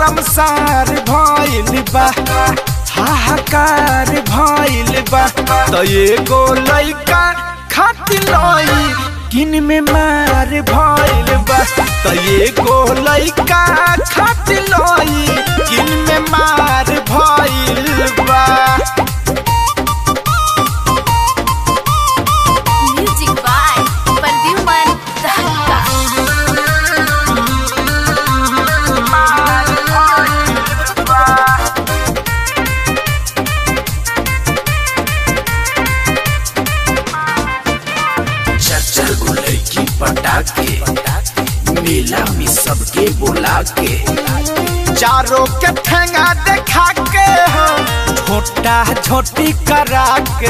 शर्मसार भइल बा हाहाकार भइल बा त एगो लइका खातिर लई किन में मार भइल बा त एगो लइका खातिर लई किन में मार भइल बा Music by Perdiuman Dahaka. चर्चा को लड़की पटा के मेला में सबके बुला के चारों के ठेंगा देखा के हो छोटा छोटी करा के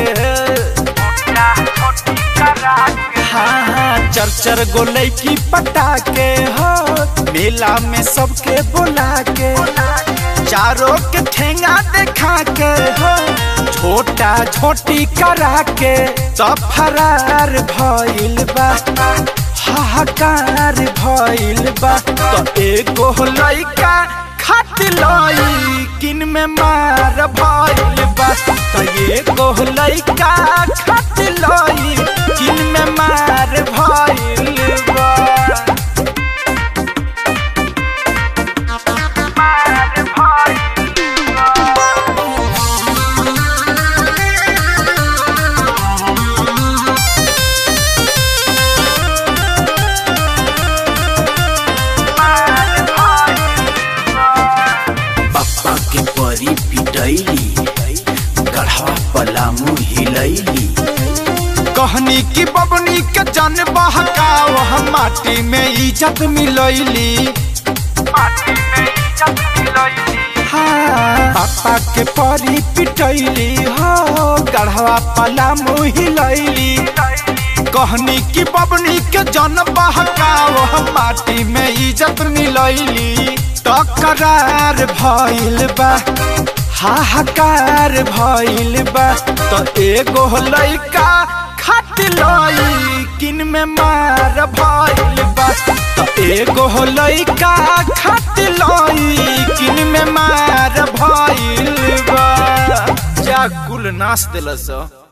हाँ हाँ चर चर गोले की पटा के हो मेला में सबके बुला के चारों के ठेंगा देखा के हो छोटा छोटी करा के सब फरार भइल बा हाहाकार भइल बा तो एगो लइका खात लई किन में मार भइल बा तो एगो लइका खात लई किन में मार भइल बा मार भइल बा पप्पा के परी पिटैली गढ़वा पलामू हिलैली कहनी की बबनी के जन बहकाव हम माटी में इज्जत मिलैली हाँ, पापा के परी पिटैली हो गढ़वा पला मुहिलैली कहनी की बबनी के जन बहकाव हम माटी में इज्जत मिलैली तकरार भइल बा हाहाकार भइल बा तो एगो लइका खात लई किन में मार भइल बा तो एगो लइका खात लई किन में मार भइल बा जा कुल नाच दिलस